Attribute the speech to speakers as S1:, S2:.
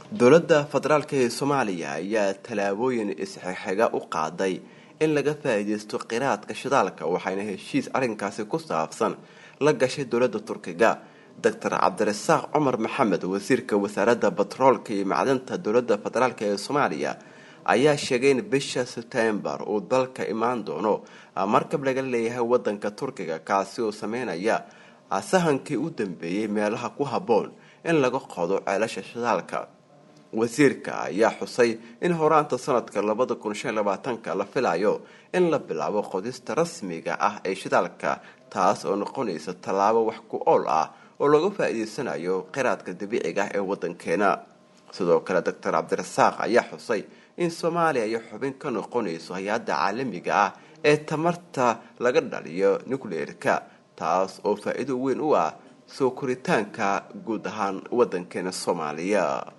S1: dowladda federaalk ee soomaaliya ayaa tallaabooyin isxixiga u qaaday in laga faa-iideysto qiraadka shidaalka waxayna heshiis arrinkaasi ku saabsan la gashay dowladda turkiga doctor cabdirasaaq cumar maxamed wasiirka wasaaradda batroolka iyo macdanta dowladda federaalk ee soomaaliya ayaa sheegay in bisha sebtembar uu dalka imaan doono markab laga leeyahay wadanka turkiga kaasi oo sameynaya sahankii u dambeeyey meelaha ku habboon in laga qodo ceelasha shidaalka wasiirka ayaa xusay in horaanta sanadka labada kun shan labaatanka la filayo in la bilaabo qodista rasmiga ah ee shidaalka taas oo noqonaysa tallaabo wax ku ool ah oo laga faa-iideysanayo qiraadka dabiiciga ah ee wadankeena sidoo kale doctor cabdirasaaq ayaa xusay in soomaaliya ay xubin ka noqonayso hay-adda caalamiga ah ee tamarta laga dhaliyo nucleerka taas oo faa-iido weyn u ah soo koritaanka guud ahaan wadankeena soomaaliya